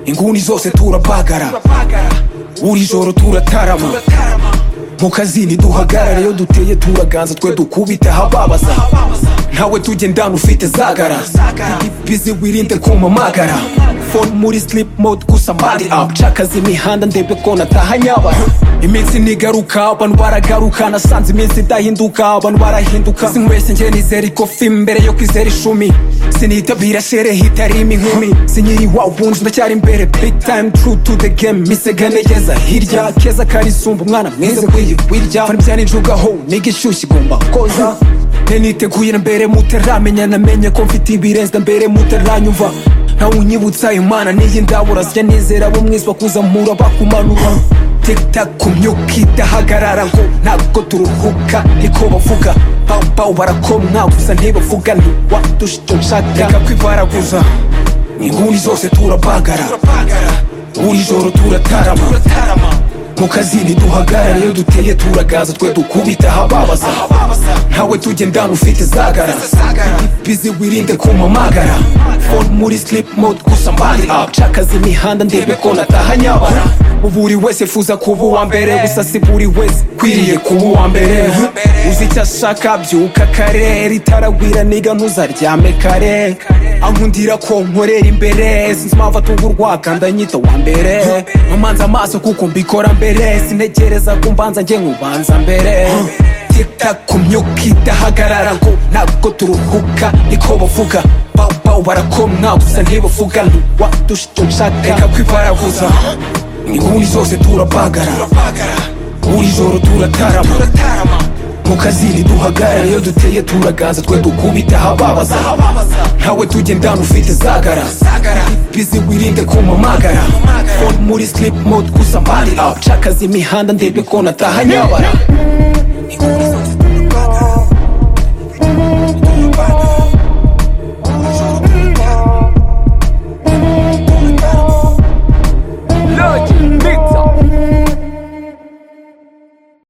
inguni zose turabagara buri joro turatarama mu kazini duhagarare iyo duteye turaganza twe dukubite ahababaza ntawe tujye ndana ufite zagara bizi wirinde kumamagara phone muri sleep mode gusa body up cakaza imihanda ndebe ko nataha nyabara iminsi nigaruka abantu baragaruka nasanze iminsi idahinduka abantu barahinduka sinkwese njye nizera ikofi mbere yo kwizera icumi sinitabira sherehe itarimo inkumi sinyiri wa wunji ndacyari imbere big time true to the game misegane yeza hirya keza karisumba umwana mwiza kwiyirya fana bya ninjugaho niga ishyushye igomba koza nteniteguye na mbere mutaramenya namenye ko mfite ibirenze na mbere mutaranyumva ntawe unyibutsa imana n'iyi ndabura sya nizera bo mwiswa kuzamura bakumanura tiktak ku myuka idahagarara ngo ntabwo turuhuka niko bavuga bawubawu barakomwa gusa ntibavuga ntiwadusha icyo nshaka reka kwibaraguza inguni zose turabagara buri joro turatarama mu kazi ntiduhagarare iyo duteye turagaza twe dukubita ahababaza ntawe tujye ndana ufite zagara bizi wirinde kumamagara phone muri sleep mode gusa mbandi up cakaza imihanda ndebe ko nataha nyabara buri wese fuza kuba uwa mbere gusa si buri wese kwiriye kuba uwa mbere uzi icyo ashaka byuka kare ritaragwira niga ntuzaryame kare ankundira ko nkorera imbere sinzi impamvu atungurwa kandi anyita uwa mbere amanza amaso kuko mbikora mbere sintekereza ko mbanza njye nkubanza mbere tiktak ku myuka idahagarara ngo ntabwo turuhuka niko bavuga bawubawu barakomwa gusa ntibavuga ntiwadusha icyo nshaka reka kwibaraguza inguni zose turabagara buri joro turatarama mu kazi ntiduhagarare iyo duteye turaganza twe dukubita ahababaza ntawe tujye ndana ufite zagara bizi wirinde kumamagara phone muri sleep mode gusa mbandi up cakaza imihanda ndebe ko nataha nyabara